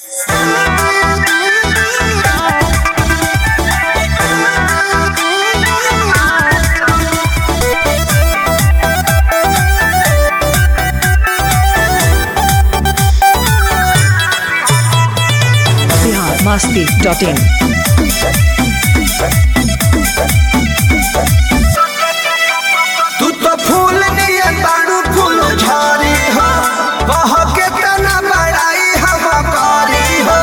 masti.in. तू तो फूल नियन बाड़ू फूल झारी हो कह के तना बड़ाई हम कारी हो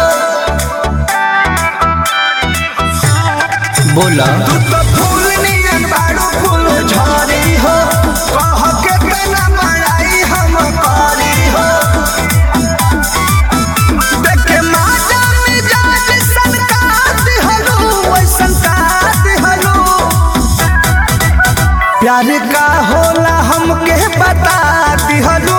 बोला तू तो फूल नियन बाड़ू फूल झारी हो कह के तना बड़ाई हम कारी हो देख के माता मिजाज सनकात हलो वैसन कात हलो प्यार का होला हमके बता दिहलू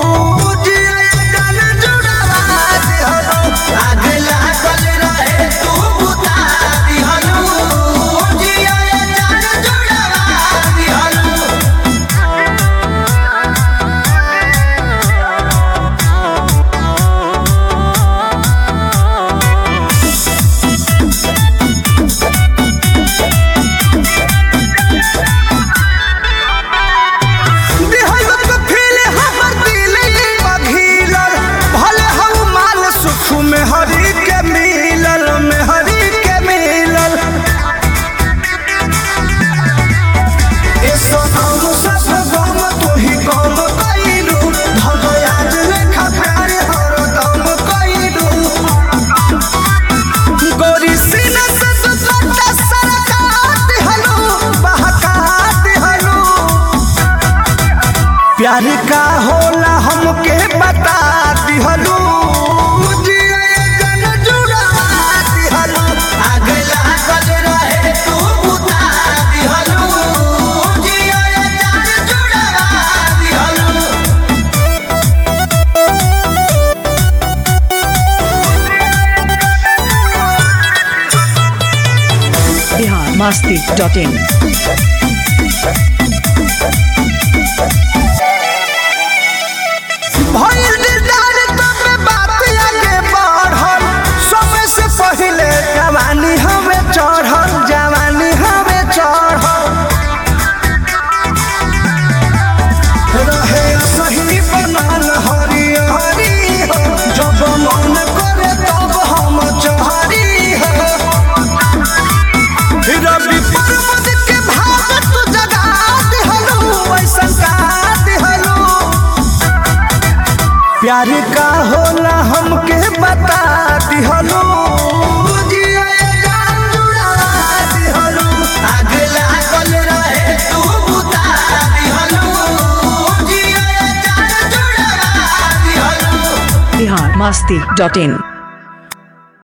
में हरी के मिलल में हरी के मिलल ए सोनाम सब गम तू ही गम कइलू भगयाज लेखा प्यार हरदम कइलू गोरी सीना से तू सट्टा सरकात हलो बहकात हलो प्यार का होला हमके बता दिहलू Bihar masti.in. भइल दिलदार तबे बात आगे बढ़ल सबे से पहिले जवानी हमें चढ़ल जवानी हमें चढ़ल रहे सही बनल हरी हरी हो जब मन करे तब हम चहरी हो रवि पर्वत के भाव तू जगा दिहलू ऐसन का दिहलू प्यार का होला हमके बता दिहलू Bihar masti.in.